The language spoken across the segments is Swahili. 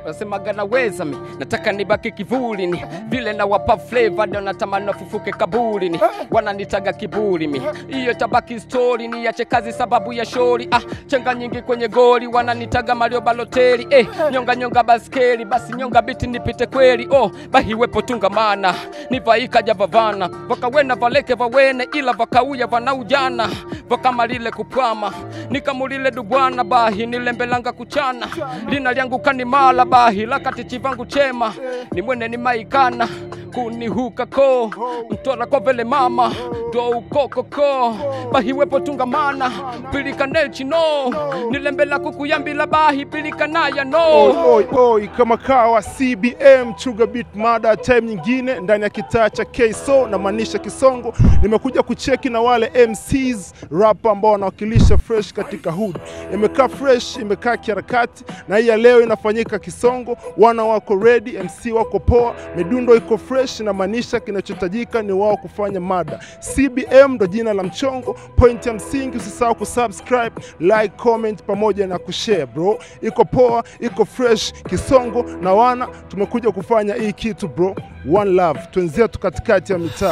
wasemaga naweza mi nataka nibaki kivulini vile na wapa flavor ndio natamani wafufuke kaburini wananitaga kiburi mi hiyo tabaki story niache kazi sababu ya shori ah chenga nyingi kwenye goli wananitaga Mario Balotelli eh nyonga nyonga baskeli basi nyonga biti nipite kweli oh bahiwepo tungamana nivaika javavana vakawena valeke vawene ila vakauya vanaujana vakamalile kupwama nikamulile dubwana bahi nilembelanga kuchana lina lyangu kanimala bahi lakati chivangu chema nimwene nimaikana kunihuka ko mtora kovele mama ndo ukokoko bahiwepo tungamana pilikane chino nilembela kukuyambila bahi pilikanaya no Oi, oi, oi, kama kawa CBM Chuga Beat Mada, time nyingine ndani ya kitaa cha KSO na maanisha Kisongo. Nimekuja kucheki na wale MCs rap ambao wanawakilisha fresh katika hood. Imekaa fresh, imekaa kiharakati, na hii ya leo inafanyika Kisongo. Wana wako ready, MC wako poa, midundo iko fresh, na maanisha kinachohitajika ni wao kufanya mada. CBM ndo jina la mchongo. Point ya msingi, usisahau kusubscribe, like, comment pamoja na kushare bro. Iko poa, iko fresh Kisongo na wana tumekuja kufanya hii kitu bro. One love, twenzetu katikati ya mitaa.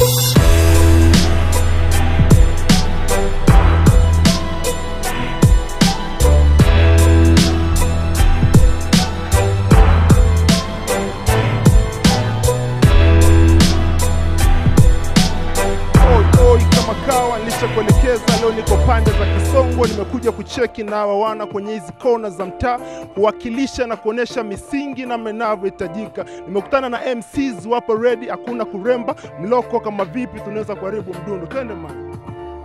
Oi, oi, kama kawa nilishakuelekeza, leo niko pande za Kisongo, nimekuja kucheki na hawa wana kwenye hizi kona za mtaa, kuwakilisha na kuonesha misingi namna inavyohitajika. Nimekutana na MCs wapo ready, hakuna kuremba mloko kama vipi tunaweza kuharibu mdundo. Twende man,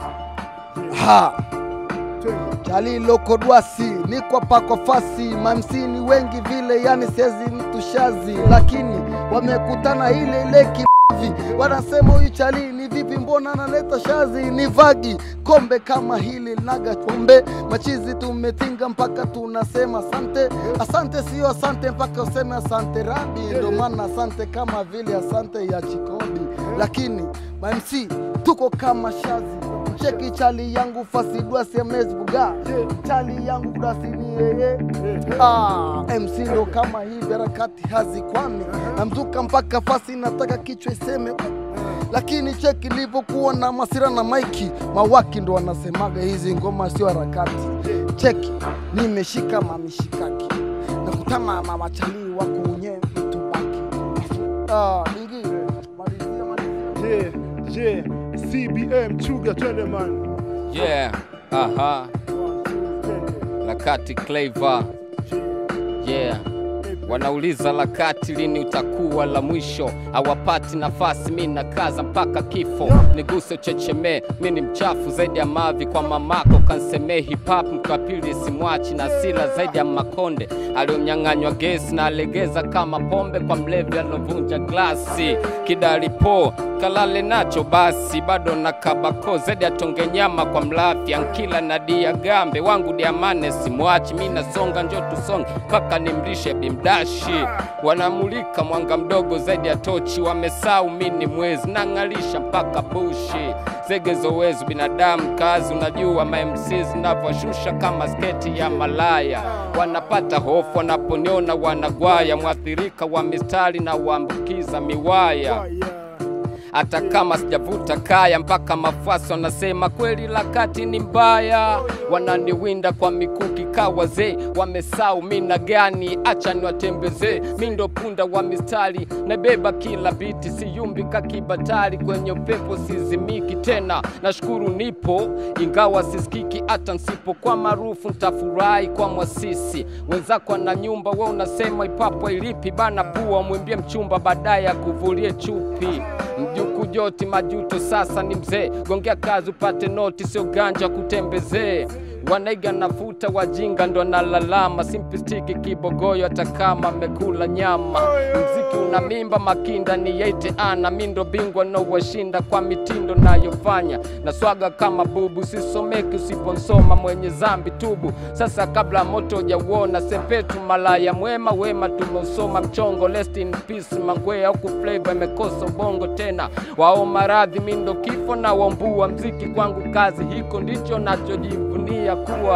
Ha, twende. Chalilo Kodwasi niko pako fasi, mamsini wengi vile, yani siezi mtu shazi, lakini wamekutana ile ile kivi, wanasema huyu chali ni vipi, mbona analeta shazi? Ni vagi kombe kama hili naga chombe, machizi tumetinga mpaka tunasema asante. Asante sio asante mpaka useme asante rabi, ndio maana asante kama vile asante ya Chikobi, lakini mamc tuko kama shazi cheki chali yangu fasidua semes buga chali yangu kudasi ni yeye ah, MC ndo kama hivi harakati hazikwami namzuka mpaka fasi nataka kichwa iseme lakini cheki ilivyokuwa na masira na maiki mawaki ndo wanasemaga hizi ngoma sio harakati cheki nimeshika mamishikaki nakutana na machalii wako wenyewe mtubaki ah, ingine malizia malizia Je, je, CBM Chuga, twende man. yeah aha One, two, twende. lakati Clever yeah wanauliza lakati lini utakuwa la mwisho hawapati nafasi mi nakaza mpaka kifo niguse chechemee mi ni mchafu zaidi ya mavi kwa mamako kansemee hip hop mkapili simwachi na sila zaidi ya makonde aliyonyang'anywa gesi na alegeza kama pombe kwa mlevi alovunja glasi kidalipo kalale nacho basi bado na kabako zaidi atonge nyama kwa mlafi ankila na dia gambe wangu diamane simwachi mi nasonga njo tusonge mpaka nimlishe bimdashi wanamulika mwanga mdogo zaidi ya tochi wamesau mini mwezi nang'alisha mpaka bushi zege zowezu binadamu kazi unajua mamcs navyoshusha kama sketi ya malaya wanapata hofu wanaponiona wanagwaya mwathirika wa mistari na waambukiza miwaya hata kama sijavuta kaya mpaka mafasi wanasema kweli lakati ni mbaya wananiwinda kwa mikuki ka wazee wamesau mina gani acha niwatembezee mi ndo punda wa mistari nabeba kila biti siyumbi kakibatari kwenye upepo sizimiki tena nashukuru nipo ingawa sisikiki hata nsipokuwa maarufu ntafurahi kwa mwasisi wenzako na nyumba we unasema ipapwa ilipi bana bua mwimbie mchumba baadaye akuvulie chupi mjuku joti majuto sasa ni mzee gongea kazi upate noti sio ganja kutembezee wanaiga nafuta wajinga ndo nalalama simpistiki kibogoyo hata kama amekula nyama mziki una mimba makinda ni yeite ana mindo bingwa no washinda kwa mitindo nayofanya na swaga kama bubu sisomeki usiponsoma mwenye zambi tubu sasa kabla moto jauona sepetu malaya mwema wema tumeusoma mchongo rest in peace mangwea huku flavor imekosa ubongo tena wao maradhi mindo kifo na wambua mziki kwangu kazi hiko ndicho nachojivunia kuwa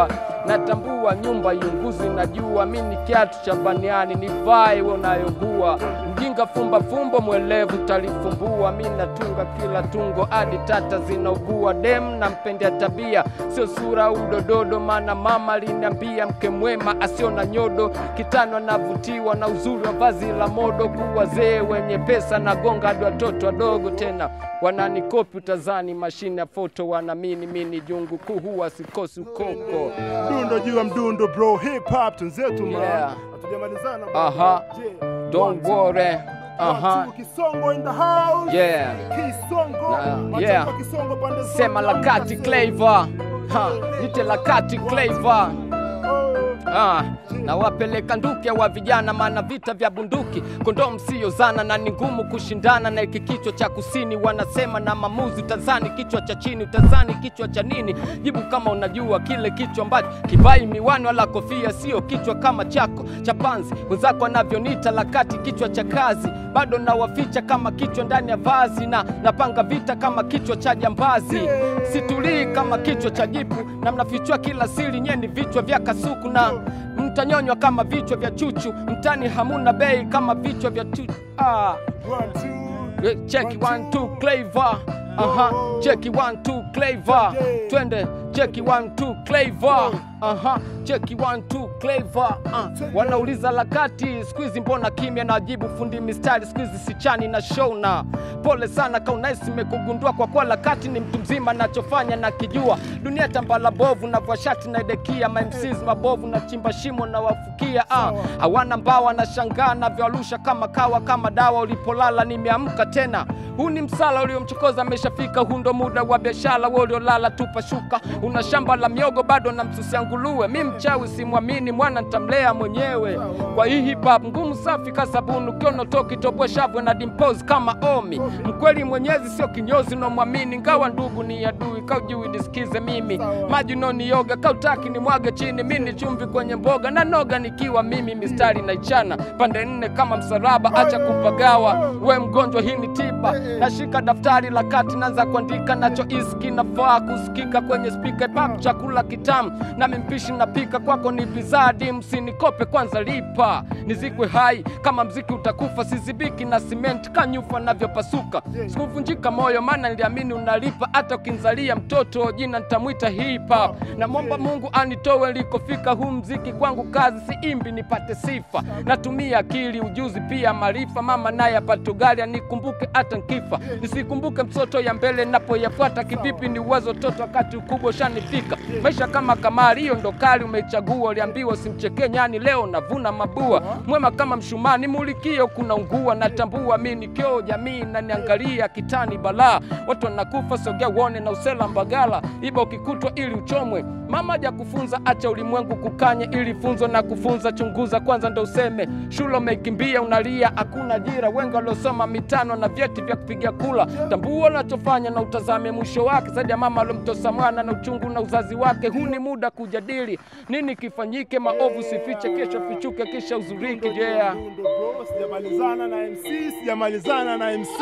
natambua nyumba iunguzi najua mi ni kiatu cha baniani nivae we unayogua mjinga fumba fumbo mwelevu talifumbua mi natunga kila tungo hadi tata zinaugua dem na mpendea tabia sio sura udododo maana mama aliniambia mke mwema asio na nyodo kitano anavutiwa na uzuri wa vazi la modo kuwazee wenye pesa na gonga hadi watoto wadogo tena wananikopi utazani mashine ya foto wanamini mini jungu kuu huwa sikosi ukoko Mdundo juu ya mdundo bro, hip hop tunzetu man. Yeah. Hatujamalizana bro. Aha. Je, don't worry aha Watu Kisongo in the house. yeah Kisongo. Na- Macho yeah. kwa Kisongo pande zote. sema lakati Clever ha nite lakati Clever Oh. Ah, na wapeleka nduke wa vijana, maana vita vya bunduki kondomu siyo zana, na ni ngumu kushindana na iki kichwa cha kusini. Wanasema na mamuzi, utazani kichwa cha chini, utazani kichwa cha nini? Jibu kama unajua kile kichwa ambacho kivai miwani wala kofia, sio kichwa kama chako cha panzi. Wenzako wanavyonita lakati, kichwa cha kazi, bado nawaficha kama kichwa ndani ya vazi, na napanga vita kama kichwa cha jambazi. Situlii kama kichwa cha jipu, na mnafichua kila siri, nyeni vichwa vya kasuku na mtanyonywa kama vichwa vya chuchu, mtani hamuna bei kama vichwa vya chuchu. Ah, One, two. eh, cheki one two Clever. Aha, cheki one two Clever. Twende cheki one two Clever. Aha, cheki one two Clever. Ah, wanauliza lakati siku hizi mbona kimya, najibu fundi mistari siku hizi sichani na shona. Pole sana kaunaisi imekugundua kwa kuwa lakati ni mtu mzima, nachofanya na kijua. Dunia tambala bovu na vashati na idekia, ma MCs mabovu na chimba shimo na wafukia. Ah, hawana mbawa na shangaa navyoarusha kama kawa kama dawa. Ulipolala nimeamka tena. Huu ni msala uliomchokoza ameshafika. Huu ndo muda wa biashara, wewe uliolala tupa shuka. Una shamba la miogo bado na msusia nguluwe. Mi mchawi simwamini, mwana ntamlea mwenyewe. Kwa hii hip hop ngumu safi kasabuni, ukiona toki toboa shavwe na dimpose kama omi. Mkweli mwenyezi sio kinyozi, unomwamini ngawa ndugu ni adui. Kaujui nisikize mimi, maji nonioga kautaki ni mwage chini. Mi ni chumvi kwenye mboga na noga nikiwa mimi, mistari naichana pande nne kama msalaba, acha kupagawa. We mgonjwa, hii ni tiba. Nashika daftari la kati, naanza kuandika nacho iski nafaa kusikika kwenye spika pap, chakula kitamu nami mpishi napika, kwako ni bizadi, msinikope kwanza lipa nizikwe hai kama mziki utakufa, sizibiki na simenti kanyufa navyopasuka, sikuvunjika moyo maana niliamini unalipa, hata ukinzalia mtoto jina nitamwita hip hop. Namwomba Mungu anitowe likofika, huu mziki kwangu kazi, si imbi nipate sifa, natumia akili ujuzi pia maarifa, mama naye apate ugali anikumbuke hata nkifa, nisikumbuke mtoto ya mbele napoyafuata, kivipi ni uwezo toto wakati ukubwa ushanifika, maisha kama kamari, hiyo ndo kali umeichagua, uliambiwa usimchekee nyani, leo navuna mabua, mwema kama mshumaa nimulikio, kuna ungua, natambua mi ni kioo, jamii naniangalia kitani balaa, watu wanakufa, sogea uone na usela mbagala, iba ukikutwa ili uchomwe, mama haja kufunza, acha ulimwengu kukanye, ili funzo na kufunza, chunguza kwanza ndo useme, shule umeikimbia unalia, hakuna ajira, wengi waliosoma mitano na vyeti vya kupiga kula, tambua unachofanya na utazame mwisho wake, zaidi ya mama alomtosa mwana na uchungu na uzazi wake. Huu ni muda kujadili nini kifanyike, maovu sifiche, kesho fichuke, kisha uzuriki. Yeah. Mdundo bro, sijamalizana na MC, sijamalizana na MC.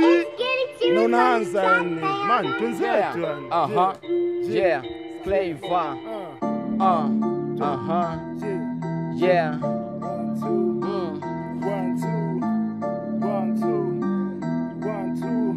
Na unaanza yani. Man, Yeah. twenzetu yani. Aha. Je, Yeah. Flavor. Ah, Uh. Aha. je. Yeah. One, two. Mm. One, two. One, two. One,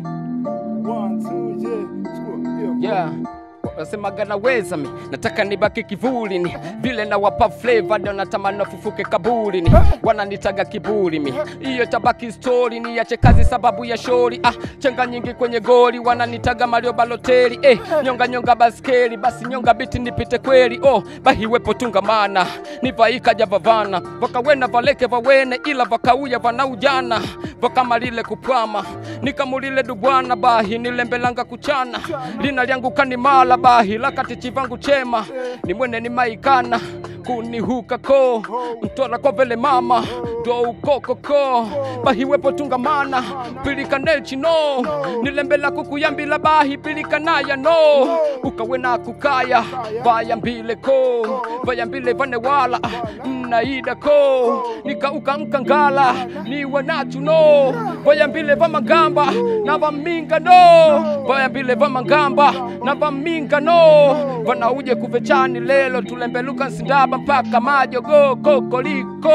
two. One, two. Yeah. Chukua. Hiyo. Yeah. Nasemaga naweza mi nataka nibaki kivuli ni vile na wapa flavor ndio natamani wafufuke kaburi ni wananitaga kiburi mi hiyo tabaki story ni yache kazi sababu ya shori ah chenga nyingi kwenye goli wananitaga Mario Balotelli eh nyonga nyonga baskeli basi nyonga biti nipite kweli oh bahiwepo tungamana nivaika javavana vakawena valeke vawene ila vakauya vanaujana vakamalile kupwama nikamulile dubwana bahi nilembelanga kuchana lina lyangu kanimala bahi lakati chivangu chema nimwene nimaikana kunihuka ko mtola kwa vele mama ndo ukokoko bahiwepo tungamana pilika nechino nilembela kukuyambila bahi pilika naya no ukawena kukaya vayambile ko vayambile vanewala naida ko nikauka mkangala niwe nachu no vayambile vamagamba na vaminga no vayambile vamagamba na vaminga no vanauje kuvechani lelo tulembeluka nsindaba mpaka majogo kokoliko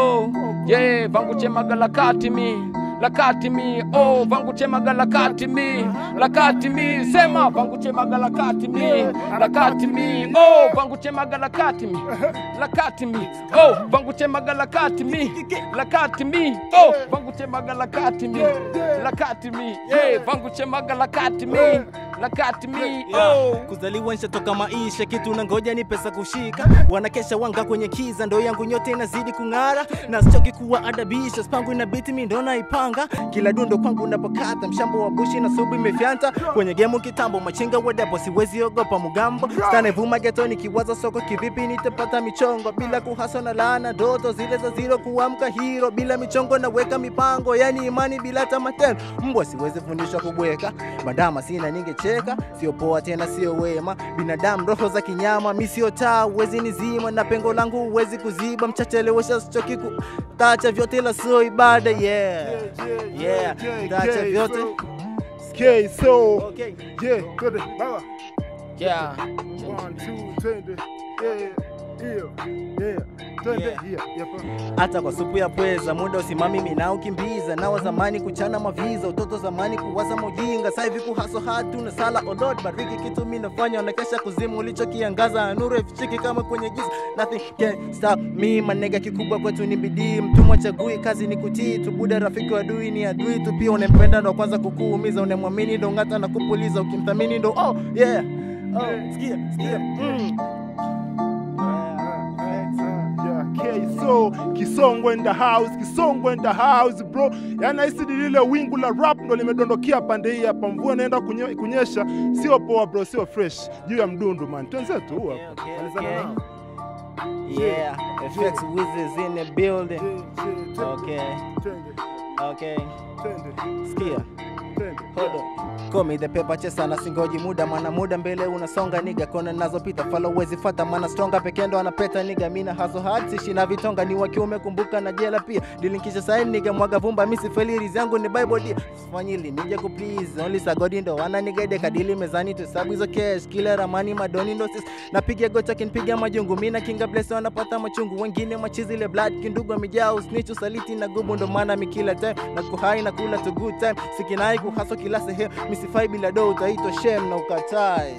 ye vanguchemaga lakati mi lakati mi oh vanguchemaga lakati mi lakati mi sema vanguchemaga lakati mi lakati mi oh vanguchemaga lakati mi lakati mi oh vanguchemaga lakati mi lakati mi oh vanguchemaga lakati mi lakati mi eh vanguchemaga lakati mi lakati mi oh kuzaliwa nshatoka maisha kitu na ngoja ni pesa kushika wanakesha wanga kwenye kiza ndo yangu nyote inazidi kung'ara na sichoki kuwa adabisha spangu ina biti mi ndo naipanga kila dundo kwangu napokata mshambo wa bushi na subu imefyanta kwenye gemu kitambo machinga wadapo siwezi ogopa mugambo stane vuma getoni kiwaza soko kivipi nitapata michongo bila kuhaso na laana ndoto zile za zero kuamka hiro bila michongo naweka mipango yani imani bila tamatendo mbwa siwezi fundishwa kubweka madama sina ningecheka sio poa tena sio wema binadamu roho za kinyama mi sio taa uwezi nizima na pengo langu uwezi kuziba mchachelewesha sichoki tacha vyote la sio ibada yeah yeah tacha vyote Okay, so okay yeah, twende baba. yeah One, two, twende. Yeah, yeah, yeah. Twende, Yeah. yeah, yeah, pa. hata kwa supu ya pweza muda usimami mina ukimbiza nawa zamani kuchana maviza utoto zamani kuwaza mojinga sa hivi kuhaso hatu na sala olod bariki kitu mi nafanya wanakesha kuzimu ulichokiangaza nuru ifichiki kama kwenye giza nothing can stop me manega kikubwa kwetu ni bidii mtumwa chagui kazi ni kutii tubuda rafiki wa adui ni adui tu pia unempenda ndo kwanza kukuumiza unemwamini ndo ng'ata na kupuliza ukimthamini ndo oh yeah oh sikia sikia mm. Yeah, okay, so Kisongo in the house, Kisongo in the house bro. Yaani hisi ni lile wingu la rap ndo limedondokea pande hii hapa, mvua inaenda kunye, kunyesha, sio poa bro, sio fresh juu ya mdundu man. Twenzetu huu Okay, hapa. okay, Malizana okay. nao. Yeah, FX Wizards in the building. Yeah, yeah, twende, Okay, twende, okay. twende, Sikia, twende. hold on. Call me the paper chesa na singoji muda mana muda mbele unasonga niga kona nazopita fala uwezi fata mana stronga pekee ndo anapeta niga mina haso hard sishi na vitonga ni wa kiume kumbuka na jela pia dilinkisha saini niga mwaga vumba misi feliriz yangu ni bible dia fanyili nije ku please only sagodi ndo wana nigaide kadili mezani tu sabu hizo cash kila ramani madoni ndo sis napiga gota kinpiga majungu mina kinga bless wanapata machungu wengine machizi ile blood kindugu amejaa usnichu saliti na gubu ndo maana mikila time na kuhai na kula to good time sikinai kuhaso kila sehemu misifai bila do utaitwa shem na ukatai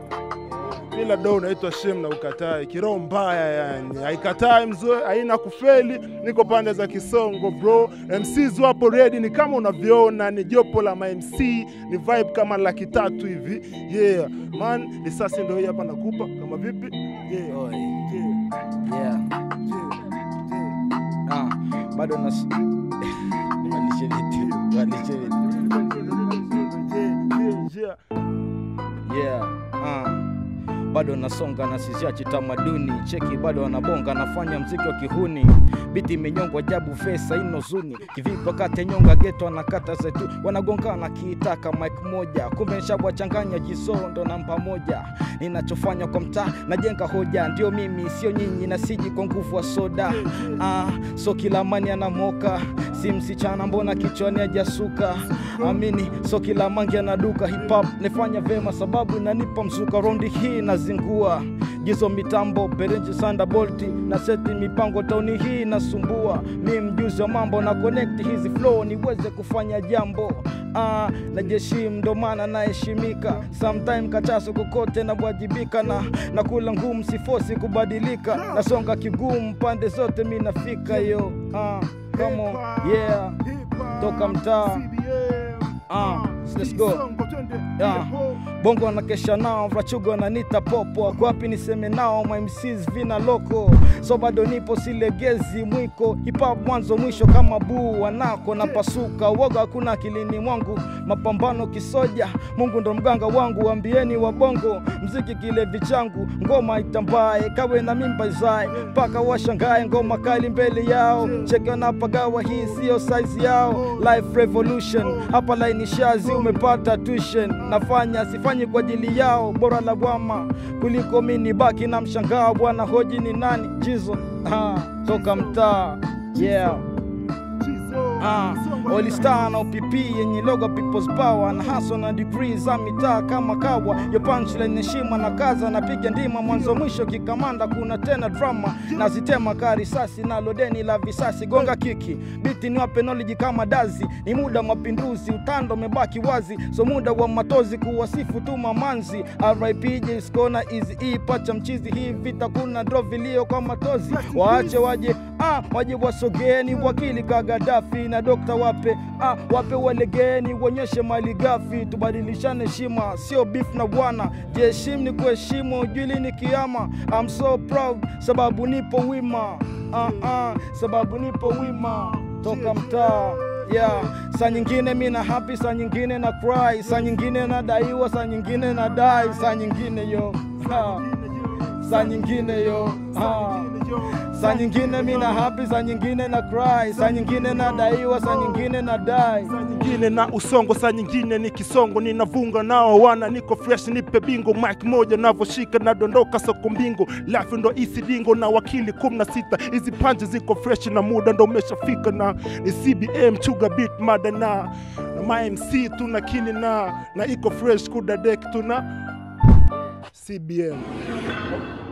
Bila do unaitwa shem na ukatai, kiroho mbaya yani, haikatai mzoe, haina kufeli. Niko pande za Kisongo bro, MCs wapo ready, ni kama unavyoona, ni jopo la ma-MC, ni vibe kama laki tatu hivi. Yeah man, risasi ndio hii hapa nakupa, kama vipi? Yeah, Oi. yeah, yeah. yeah, yeah. Ah, bado nas Badilishe vitu, badilishe vitu. Yeah, yeah, yeah. ah. bado nasonga na siziachi tamaduni cheki bado wanabonga nafanya mziki wa kihuni biti imenyongwa jabu fesa ino zuni kivipo kate nyonga geto anakata zetu wanagongana kiitaka mike moja kumbe nshabwachanganya jisondo namba moja ninachofanya kwa mtaa najenga hoja ndio mimi sio nyinyi na siji kwa nguvu wa soda ah, so kila mani anamoka si msichana mbona kichwani ajasuka amini so kila mangi anaduka hip hop nifanya vema sababu inanipa mzuka raundi hii nazingua gizo mitambo perenji sanda bolti na seti mipango tauni hii nasumbua mi mjuzi wa mambo na connect hizi flow niweze kufanya jambo ah, na jeshi ndo maana naheshimika sometime kachaso kokote nawajibika na na kula ngumu sifosi kubadilika nasonga kigumu pande zote mi nafika yo ah, come on, yeah hip hop, toka mtaa CBM, Ah, let's go Kisongo, twende. Yeah. Yeho. bongo wanakesha nao vrachugo wananita popo wako wapi niseme nao my MCs vina loko so bado nipo silegezi mwiko hip-hop mwanzo mwisho kama buu wanako na pasuka uoga hakuna akilini mwangu mapambano kisoja mungu ndo mganga wangu wambieni wabongo mziki kilevi changu ngoma itambae kawe na mimba izae mpaka washangae ngoma kali mbele yao cheke wanapagawa hii siyo size yao life revolution hapa laini shazi umepata tuition nafanya sifanyi kwa ajili yao bora la bwama kuliko mini baki na mshangao bwana hoji ni nani jizo ah, toka mtaa yeah Chizo. Ah, Kisongo, Olistar na OPP yenye logo People's Power na haso na degree za mitaa kama kawa yo punchline heshima na kaza napiga ndima mwanzo mwisho kikamanda kuna tena drama nazitema karisasi na lodeni la visasi gonga kiki biti ni wape knowledge kama dazi ni muda mapinduzi utando umebaki wazi so muda wa matozi kuwasifu tu mamanzi RIP Jskona easy e pacha mchizi hii vita kuna draw vilio kwa matozi waache waje ah, waje wasogeni wakili ka Gaddafi na dokta wape ah, wape walegeni wonyeshe mali gafi tubadilishane heshima sio beef na bwana jiheshimu ni kuheshimu ujuli ni kiama I'm so proud sababu nipo wima ah, ah, sababu nipo wima toka mtaa yeah. saa nyingine mi na happy saa nyingine na cry saa nyingine nadaiwa saa nyingine na dai saa nyingine yo ha. saa nyingine yo ha. saa nyingine mi na happy saa nyingine na cry saa nyingine nadaiwa saa nyingine na dai saa nyingine na usongo, saa nyingine ni kisongo, ninavunga nao wana, niko fresh, nipe bingo, mic moja navoshika nadondoka soko mbingo, lafu ndo isi dingo na wakili kumi na sita, hizi panje ziko fresh na muda ndo umeshafika, na ni CBM chuga beat mada na na ma MC tuna kini na na iko fresh kuda deck tuna CBM